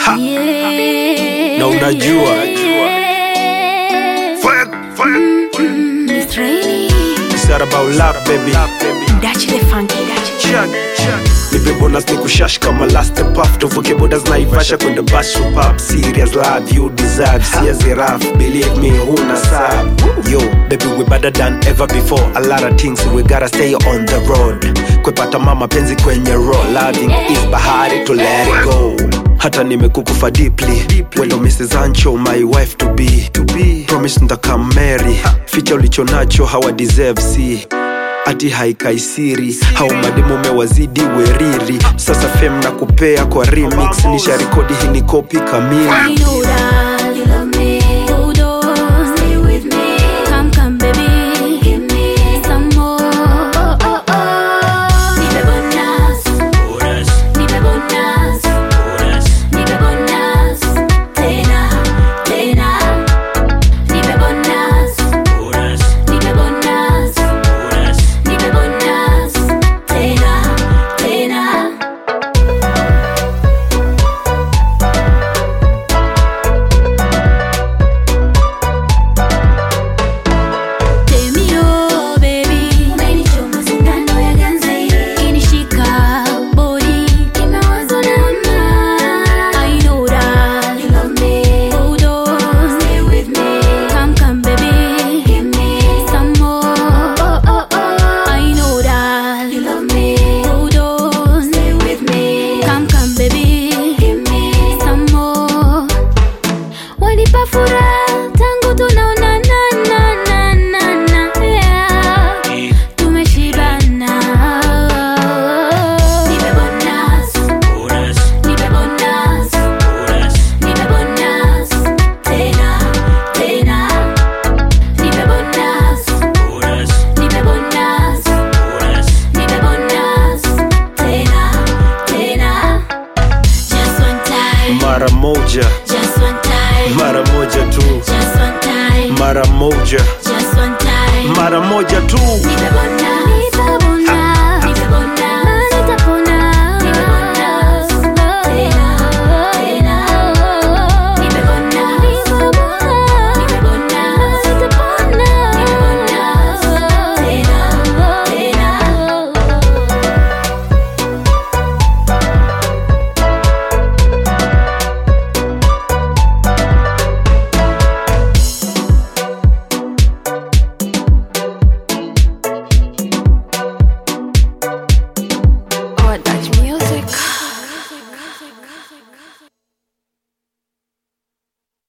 Ha. Yeah. Na unajua. Fire, fire, It's raining. It's not about love, baby. Dachi the funky, dachi. Check, check. Nipe bonus ni kushash kama last puff tuvuke bodas na ivasha kwenda bash pop serious love you deserve siezi rough believe me huna sab yo baby we better than ever before a lot of things we gotta stay on the road kwepata mama penzi kwenye road loving is bahari to let it go hata nimekukufa deeply wendo mrs ancho my wife to be, to be. promise ndakamary ficha ulicho nacho hawa deserve see ati haikaisiri hau mademu mewazidi weriri sasa fem na kupea kwa remix nisha rekodi hii ni kopi kamili I know that you love me. Hold on, stay with me. Come, come, baby, give me some more. Oh, oh, oh. Nipe bonus, nipe bonus, nipe bonus. Tena, tena. Nipe bonus, nipe bonus, nipe bonus. Tena, tena. Temio baby, umenichoma sindano ya ganzi, inishika body, kimewazwa na ama. I know that you love me, hold on, stay with me, come come baby, give me some more. Oh oh oh, I know that you love me, hold on, stay with me, come come baby, give me some more. Wanipa furaha tangu tunaonana na na na na yeah. Tumeshibana. Nipe bonus, nipe bonus, nipe bonus. Tena, tena. Nipe bonus, nipe bonus, nipe bonus. Tena, tena. Just one time, mara moja just one time, mara moja tu just one time, mara moja just one time. mara moja tu Nipe bonus,